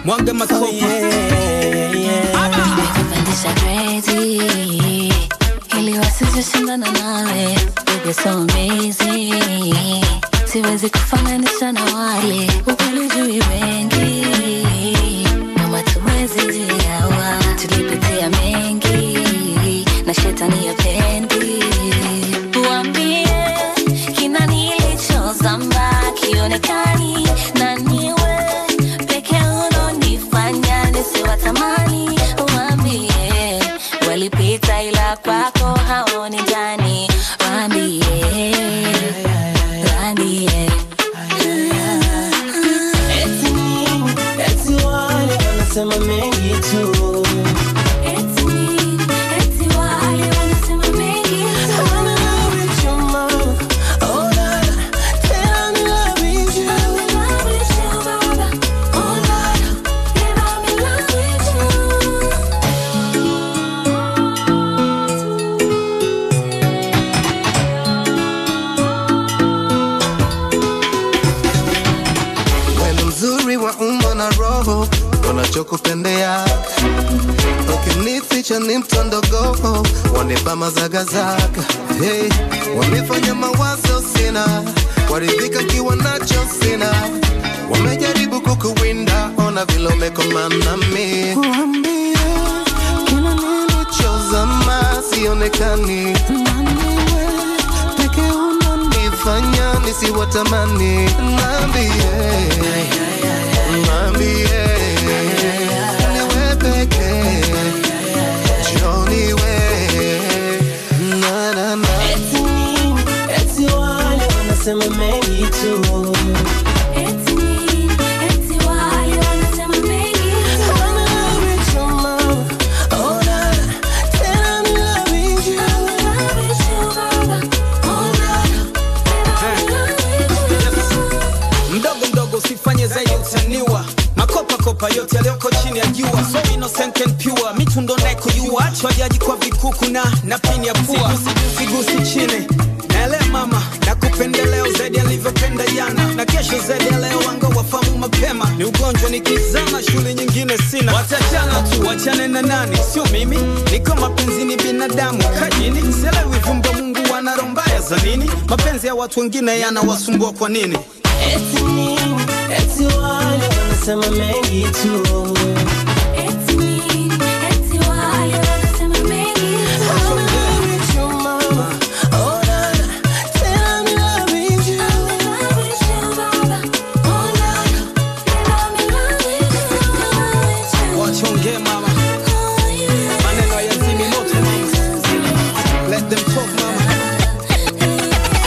mwaga makopa Nimekupandisha grade ili wasizishindana nawe Baby so amazing siwezi kufananisha na wale ukweli jui wengi mama tuwezi jiawa tulipitia mengi na shetani ya pendi uambie kina nilichozamba kionekani na niwe peke unonifanya nisiwatamani uambie walipita ila kwako haoni ndani waambie waambie Eti nini? Eti wale wanasema mengi tu Eti nini? Eti wale wanasema mengi tu. I'm in love with you, mama. Oh, na, na. Tena I'm in love with you. I'm in love with you, baba. Oh, Lord. Yeah, I'm in love with you. Wewe mzuri wa umbo na roho, unachokupendea ukinificha ni mtondogo, wanipa mazagazaga hey, wamefanya mawazo sina, waridhika kiwa nacho sina, wamejaribu kukuwinda, ona vile umekomana mi Kuambia, kila nilichozama sionekani naniwe peke unanifanya nisiwatamani nambie nambie niwe peke joniwe na na na Eti nini? Eti wale wanasema mengi tu Eti nini? Eti wale wanasema mengi tu. I'm in love with you, mama. Oh, na, na. Tena I'm in love with you. I'm in love with you, baba. Oh, Lord. Yeah, I'm in love with you. mdogo mdogo usifanye zaidi utaniwa makopa kopa yote yaliyoko chini ya jua so innocent and pure mitundo naye kujua achwa jaji kwa vikuku na na pini ya pua sigusi chini naelewa mama na kupendeleo zaidi alivyopenda jana na kesho zaidi ya leo wanga wafamu mapema ni ugonjwa nikizama shule nyingine sina watachana tu wachane na nani sio mimi niko mapenzi ni binadamu kajini selewi vumba mungu wana roho mbaya za nini mapenzi ya watu wengine yanawasumbua kwa nini Eti nini? Eti wale wanasema mengi tu